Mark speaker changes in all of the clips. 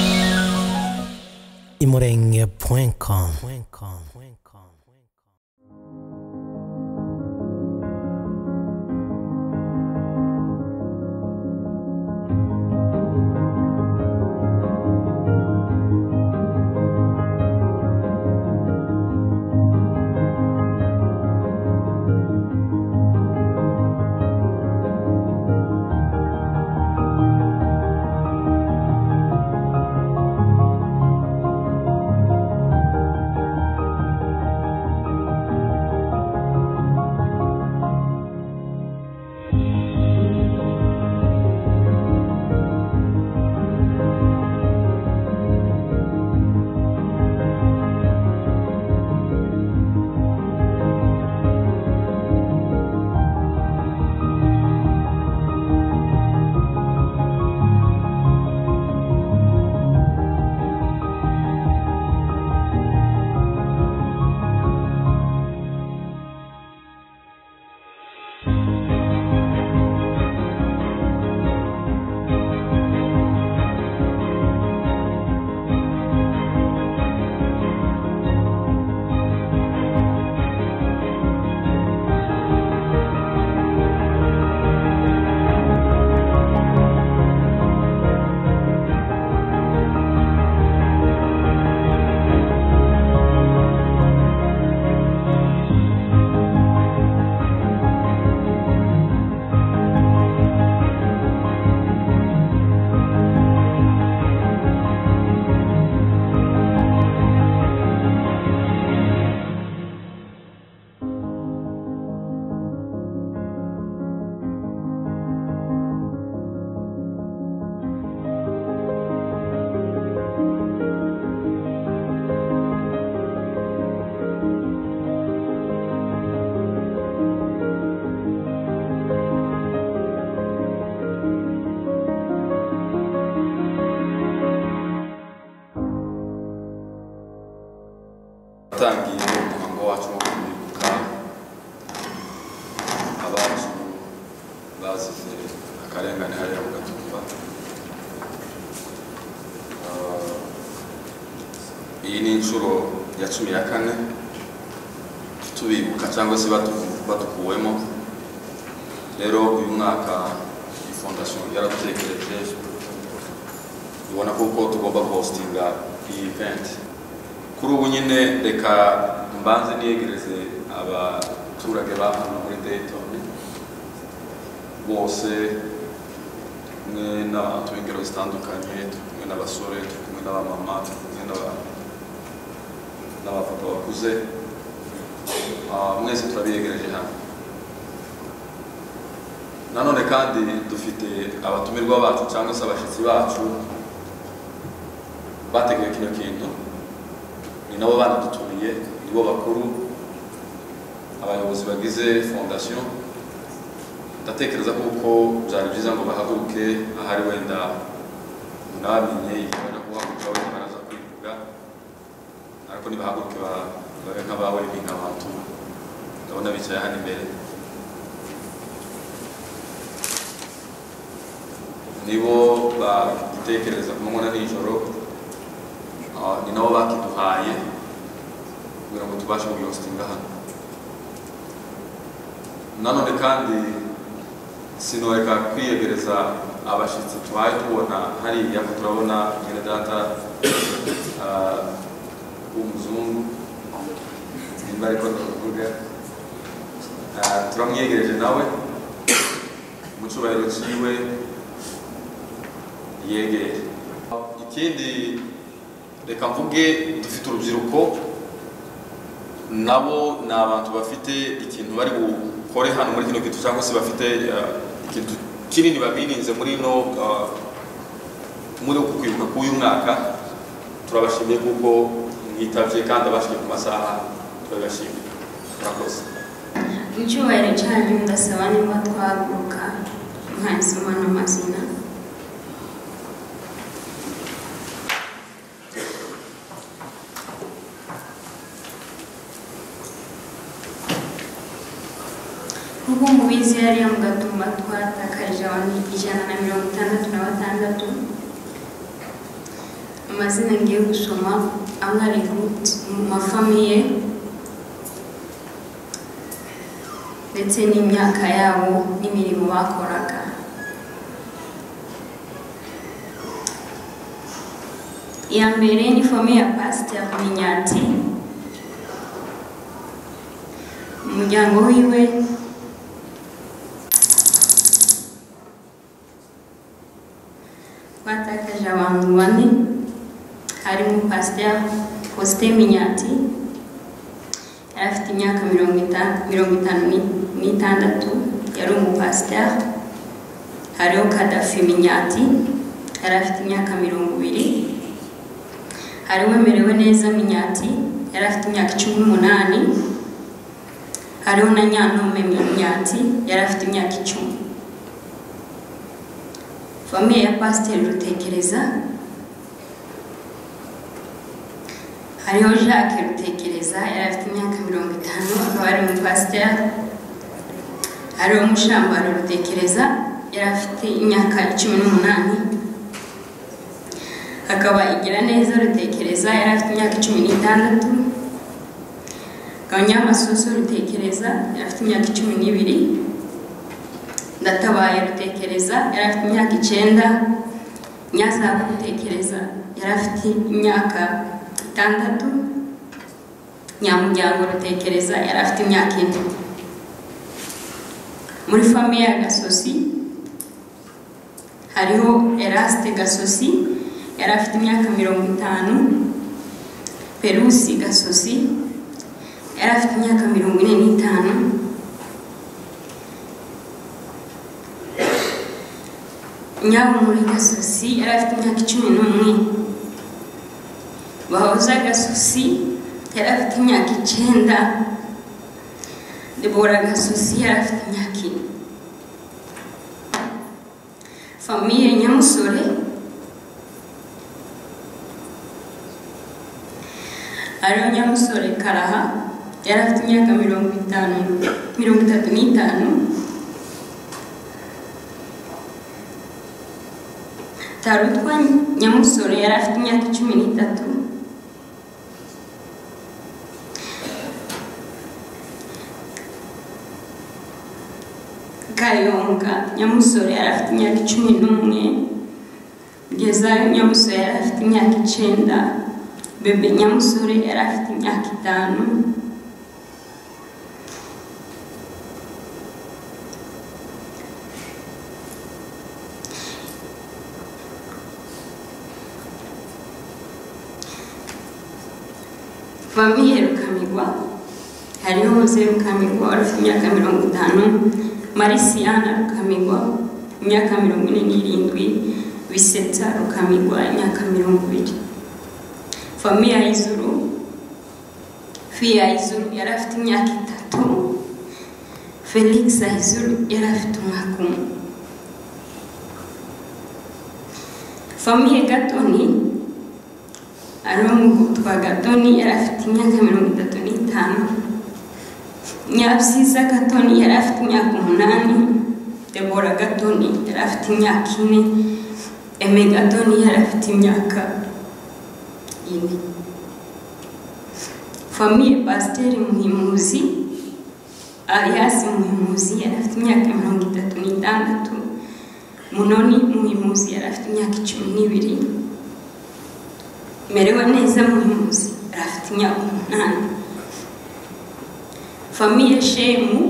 Speaker 1: imurenge.com imurenge.com
Speaker 2: utangiye umuhango wacu wo kumurika abacu bazize akarengane hariya mu gatumba Ah, iyi ni inshuro ya cumi na kane tubibuka cyangwa se batu- badukuwemo rero uyu mwaka iyi fondasiyo yaradutekereje tubona kuko tugomba guhostinga iyi event kuri ubu nyine reka mbanze niyegereze abaturage ba hano muri Dayton bose kumwe n'abantu b'ingero zitandukanye turi kumwe n'abasore turi kumwe n'abamama turi kumwe n'aba- n'abapapa bakuze Ah, mwese turabiyegereje hano nanone kandi dufite abatumirwa bacu cyangwa se abashyitsi bacu bateguye kino kintu ni nabo banadutumiye nibo bakuru abayobozi bagize fondasiyo ndatekereza kuko byari byiza ngo bahaguruke ahari wenda ntibamenye ibijyanye kuhaguruka wenda baraza kwivuga ariko nibahaguruke ba- babe nk'abawe impinga abantu ndabona bicaye hano imbere nibo badutekereza ku manywa na nijoro Ah, ni nabo bakiduhaye kugira ngo tubashe kuyihositinga hano nanone kandi sinoreka kwiyegereza abashyitsi tubaye tubona hariya ko turabona mwene data ah, w'umuzungu nimba ariko ndavuga Ah, turamwiyegereje nawe mu cyubahiro cyiwe yegere ikindi reka mvuge dufite urubyiruko nabo ni abantu bafite ikintu bari bukore hano muri kino kintu cyangwa se bafite eh, ikintu kinini babirinze muri no eh, muri uku kwibuka k'uyu mwaka turabashimiye kuko mwitabye kandi abashyize ku masaha turabibashimiye murakoze
Speaker 3: mu cyubahiro cyanyu ndasaba niba twaguruka mwanditsemo n'amazina kuko mubizi hariya mu gatumba twatakarije abantu ijana na mirongo itandatu na gatandatu amazina ngiye gusoma amwe ari ku- mu mafamiye ndetse n'imyaka yabo n'imirimo bakoraga iya mbere ni famiye ya pasiteri minyati umuryango wiwe twatakaje abantu bane harimo pasiteri posite minyati yari afite imyaka mirongo ita- mirongo itanu ni- n'itandatu yari umupasiteri hariho kadafi minyati yari afite imyaka mirongo ibiri hariho merewe neza minyati yari afite imyaka cumi n'umunani hariho na nyanome minyati yari afite imyaka icumi famiye ya pasiteri rutekereza hariho jacques rutekereza yari afite imyaka mirongo itanu akaba ari umupasiteri hariho mushambaro rutekereza yari afite imyaka cumi n'umunani hakaba igira neza rutekereza yari afite imyaka cumi n'itandatu hakaba nyamasoso rutekereza yari afite imyaka cumi n'ibiri ndatabaye rutekereza yari afite imyaka icyenda nyazabu rutekereza yari afite imyaka itandatu nyamuryango rutekereza yari afite imyaka ine muri famiye ya gasosi hariho erasite gasosi yari afite imyaka mirongo itanu perusi gasosi yari afite imyaka mirongo ine n'itanu nyabumuri gasosi yari afite imyaka icumi n'umwe bahoza gasosi yari afite imyaka icyenda debora gasosi yari afite imyaka ine famiye nyamusore ariyo nyamusore karaha yari afite imyaka mirongo itanu mirongo itatu n'itanu tarutwa nyamusore yari afite imyaka cumi n'itatu kayonga nyamusore yari afite imyaka cumi n'umwe kugeza nyamusore yari afite imyaka icyenda bebe nyamusore yari afite imyaka itanu famiye rukamirwa hariho muze rukamirwa wari ufite imyaka mirongo itanu marisiyana rukamirwa imyaka mirongo ine n'irindwi bisetsa rukamirwa imyaka mirongo ibiri famiye y'izuru fiya y'izuru yari afite imyaka itatu felix y'izuru yari afite umwaka umwe famiye gatoni ariwo mugutwa gatoni yari afite imyaka mirongo itatu n'itanu nyabyiza gatoni yari afite imyaka umunani debora gatoni yari afite imyaka ine eme gatoni yari afite imyaka ine famiye pasiteri muhimuzi alias muhimuzi yari afite imyaka mirongo itatu n'itandatu munoni muhimuzi yari afite imyaka icumi n'ibiri merewe neza muhimuzi yari afite imyaka umunani famiye shemu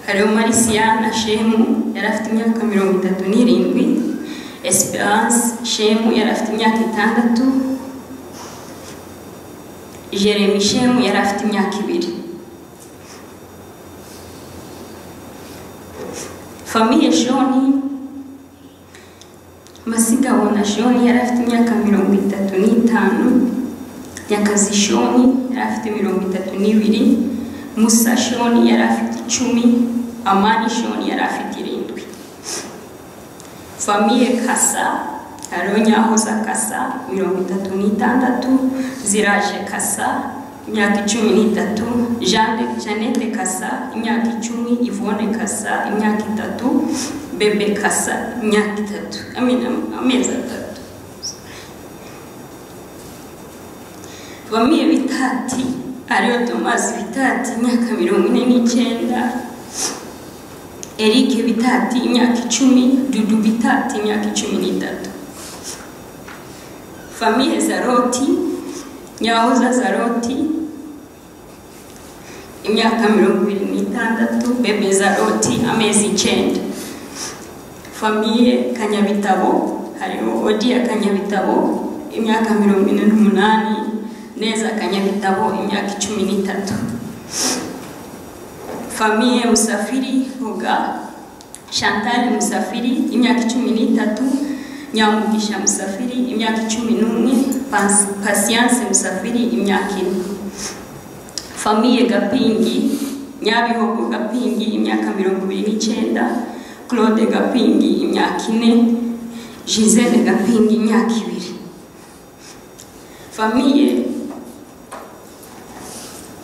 Speaker 3: hariho marisiyana shemu yari afite imyaka mirongo itatu n'irindwi esperance shemu yari afite imyaka itandatu jeremy shemu yari afite imyaka ibiri famiye shoni masigabona shoni yari afite imyaka mirongo itatu n'itanu nyakazi shoni yari afite mirongo itatu n'ibiri musa shoni yari afite icumi amani shoni yari afite irindwi famiye kasa hariho nyahoza kasa mirongo itatu n'itandatu ziraje kasa imyaka icumi n'itatu Jeanne- Jeannette kasa imyaka icumi ivone kasa imyaka itatu bebe kasa imyaka itatu I mean, am- amezi atatu bamwe bitati ariyo tomasi bitati imyaka mirongo ine n'icyenda erike bitati imyaka icumi dudu bitati imyaka icumi n'itatu famiye zaroti nyahoza zaroti imyaka mirongo ibiri n'itandatu bebe zaroti amezi icyenda famiye kanyabitabo hariho odiya kanyabitabo imyaka mirongo ine n'umunani neza kanyabitabo imyaka icumi n'itatu famiye musafiri ruga chantal musafiri imyaka icumi n'itatu nyamugisha musafiri imyaka icumi n'umwe Pas- pasiyanse musafiri imyaka ine famiye gapingi nyabihogo gapingi imyaka mirongo ibiri n'icyenda claude gapingi imyaka ine gisele gapingi imyaka ibiri famiye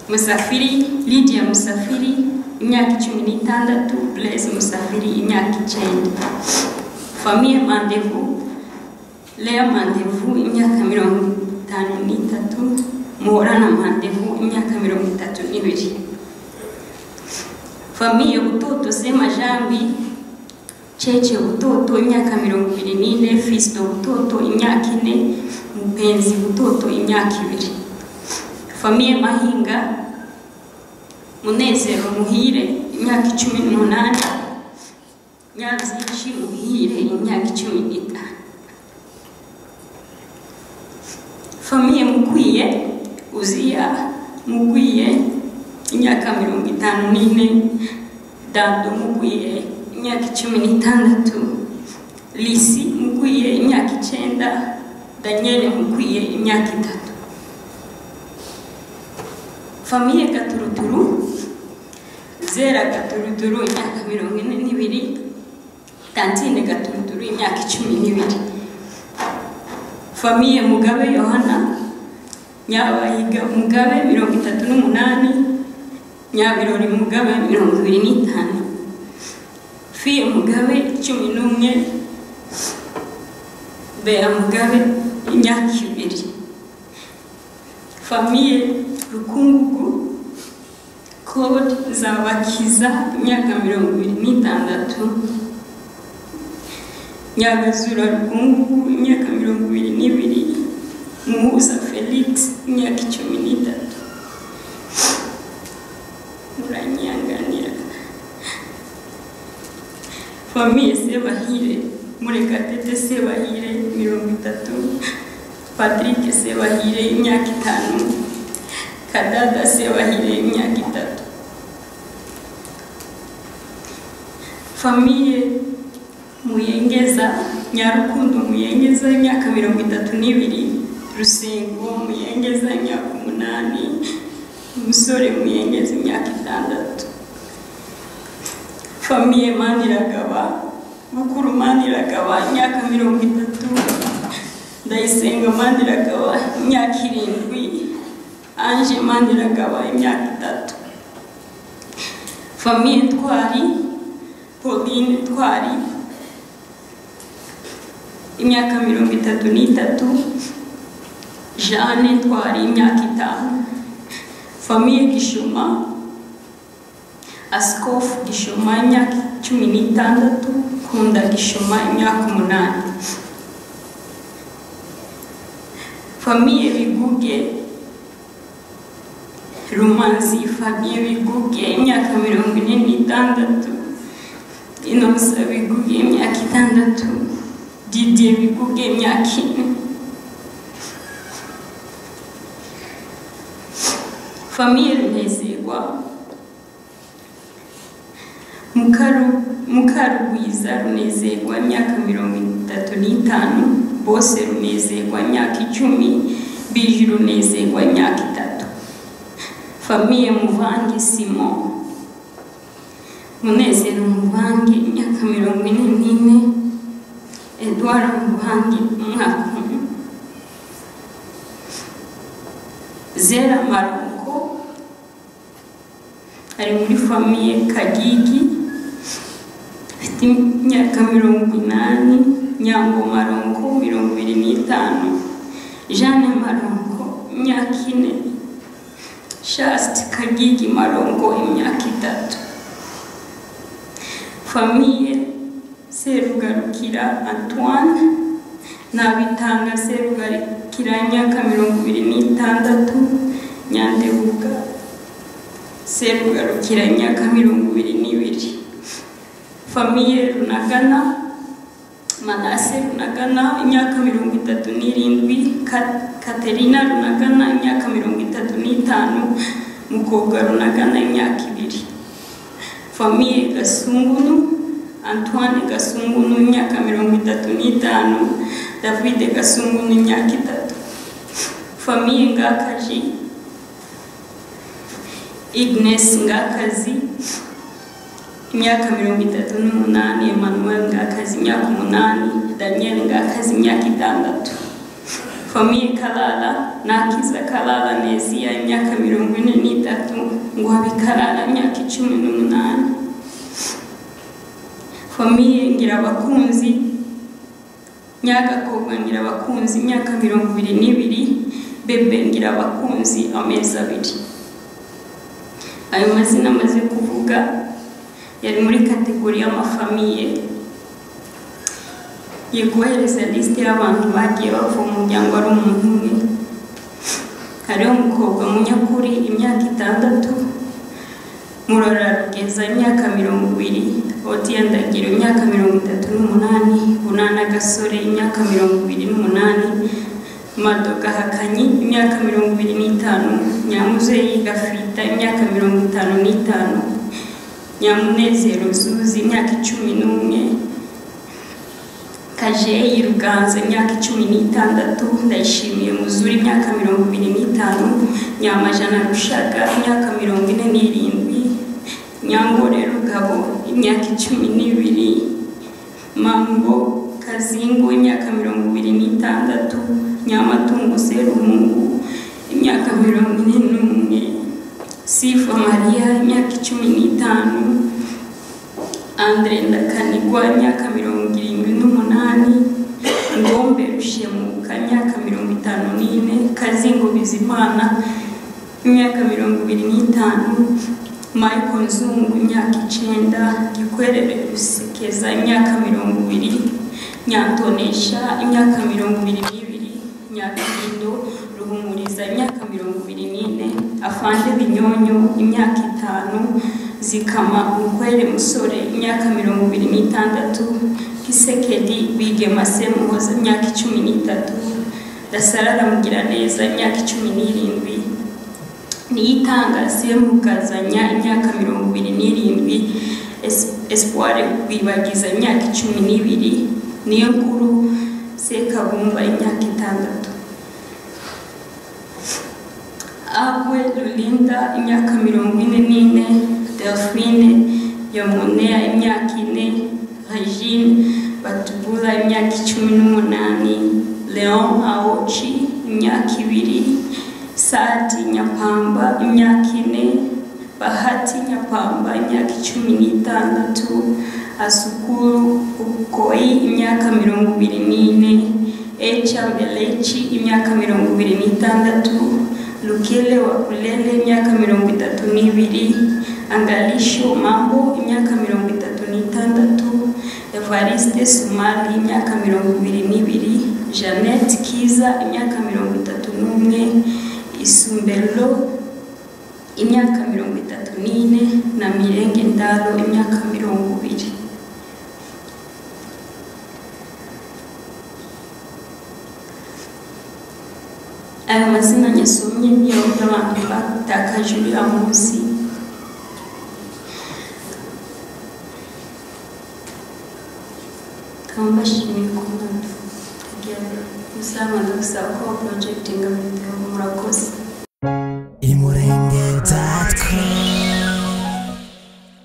Speaker 3: musafiri lidia musafiri imyaka icumi n'itandatu blaise musafiri imyaka icyenda famiye mandevu lea mandevu imyaka mirongo itanu n'itatu muhorana mandevu imyaka mirongo itatu n'ibiri famiye butoto semajambi cece butoto imyaka mirongo ibiri n'ine fisito butoto imyaka ine mupenzi butoto imyaka ibiri famiye mahinga munezero muhire imyaka icumi n'umunani nyabyinshi muhire imyaka icumi n'itanu famiye mukwiye uziya mukwiye imyaka mirongo itanu n'ine dado mukwiye imyaka icumi n'itandatu lisi mukwiye imyaka icyenda daniel mukwiye imyaka itatu famiye gaturuturu zera gaturuturu imyaka mirongo ine n'ibiri tantine gaturuturu imyaka icumi n'ibiri famiye mugabe yohana nyabahiga mugabe mirongo itatu n'umunani nyabirori mugabe mirongo ibiri n'itanu fiye mugabe cumi n'umwe bera mugabe imyaka ibiri famiye rukungugu kode zabakiza imyaka mirongo ibiri n'itandatu nyagazura rukungugu imyaka mirongo ibiri n'ibiri muhuza felix imyaka icumi n'itatu muranyanganira famiye sebahire murekatete sebahire mirongo itatu patrick sebahire imyaka itanu kadada sebahire imyaka itatu famiye muyengeza nyarukundo muyengeza imyaka mirongo itatu n'ibiri rusengo muyengeza imyaka umunani umusore muyengeza imyaka itandatu famiye maniragaba bukuru maniragaba imyaka mirongo itatu ndayisenga maniragaba imyaka irindwi anje maniragaba imyaka itatu famiye twari pauline twari imyaka mirongo itatu n'itatu jeanne twari imyaka itanu famiye gishoma asikofu gishoma imyaka cumi n'itandatu kunda gishoma imyaka umunani famiye biguge rumanzi famiye biguge imyaka mirongo ine n'itandatu inosa biguge imyaka itandatu didiye biguge imyaka ine famiye runezerwa Mukaru- mukarugwiza runezerwa imyaka mirongo itatu n'itanu bose runezerwa imyaka icumi biji runezerwa imyaka itatu famiye muvange simon munezero muvange imyaka mirongo ine n'ine eduwara muvange umwaka umwe zera maruko ari muri famiye kagigi ifite imyaka mirongo inani nyangoma ronko mirongo ibiri n'itanu jeanne maronko imyaka ine shasti kagigi maronko imyaka itatu famiye serugarukira antoine nabitanga serugarukira imyaka mirongo ibiri n'itandatu nyandebuga serugarukira imyaka mirongo ibiri n'ibiri famiye runagana manase runagana imyaka mirongo itatu n'irindwi Ka- katerina runagana imyaka mirongo itatu n'itanu mukobwa runagana imyaka ibiri famiye gasungunu antoine gasungunu imyaka mirongo itatu n'itanu davide gasungunu imyaka itatu famiye ngakaji ignes ngakazi imyaka mirongo itatu n'umunani emanuel ngakazi imyaka umunani daniel ngakazi imyaka itandatu famiye karara nakiza karara neziya imyaka mirongo ine n'itatu nguhabi karara imyaka icumi n'umunani famiye ngirabakunzi nyagakobwa ngirabakunzi imyaka mirongo ibiri n'ibiri bebe ngirabakunzi amezi abiri ayo mazina amaze kuvuga yari muri kategori y'amafamiye ye kohereza lisite y'abantu bagiye bava mu muryango ari umuntu umwe hariho umukobwa munyakuri imyaka itandatu murora rugeza imyaka mirongo ibiri otiya ndagiro imyaka mirongo itatu n'umunani bunana gasore imyaka mirongo ibiri n'umunani madoka hakanyi imyaka mirongo ibiri n'itanu nyamuzeyi gafita imyaka mirongo itanu n'itanu nyamunezero zuzi imyaka icumi n'umwe kajeyi ruganza imyaka icumi n'itandatu ndayishimiye muzuri imyaka mirongo ibiri n'itanu nyamajana rushaga imyaka mirongo ine n'irindwi nyangore rugabo imyaka icumi n'ibiri mango kazingu imyaka mirongo ibiri n'itandatu nyamatungo serumungu imyaka mirongo ine n'umwe sifa mariya imyaka icumi n'itanu andre ndakanigwa imyaka mirongo irindwi n'umunani ngombe rushemuka imyaka mirongo itanu n'ine kazingo bizimana imyaka mirongo ibiri n'itanu michael nzungu imyaka icenda gikwerere rusekeza imyaka mirongo ibiri nyantonesha imyaka mirongo ibiri n'ibiri nyakirindo ruhumuriza imyaka mirongo ibiri n'ine afande binyonyo imyaka itanu zikama mukwere musore imyaka mirongo ibiri n'itandatu kisekedi bigema semuhoza imyaka icumi n'itatu dasarara mugiraneza imyaka icumi n'irindwi niyitanga semukazanya imyaka mirongo ibiri n'irindwi Es- espoir bibagiza imyaka icumi n'ibiri niyo nkuru sekabumba imyaka itandatu Agwe Lulinda imyaka mirongo ine n'ine Delphine Yamunea imyaka ine Regine Batubura imyaka icumi n'umunani Leon Aochi imyaka ibiri Sadi Nyapamba imyaka ine Bahati Nyapamba imyaka icumi n'itandatu Asukuru Ukoyi imyaka mirongo ibiri n'ine Echa Mbelechi imyaka mirongo ibiri n'itandatu Lukele Wakulele imyaka mirongo itatu n'ibiri Angalisho Mambo imyaka mirongo itatu n'itandatu Evariste Sumali imyaka mirongo ibiri n'ibiri Jeannette Kiza imyaka mirongo itatu n'umwe Isumbelo imyaka mirongo itatu n'ine na Mirenge Ndaro imyaka mirongo ibiri aya mazina nyasomye niyo y'abantu batakaje uriya munsi nkaba mbashimiye ku mwana kugira ngo muzabana gusaba ko porojegitinga video murakoze
Speaker 1: imurenge.com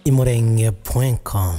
Speaker 1: imurenge.com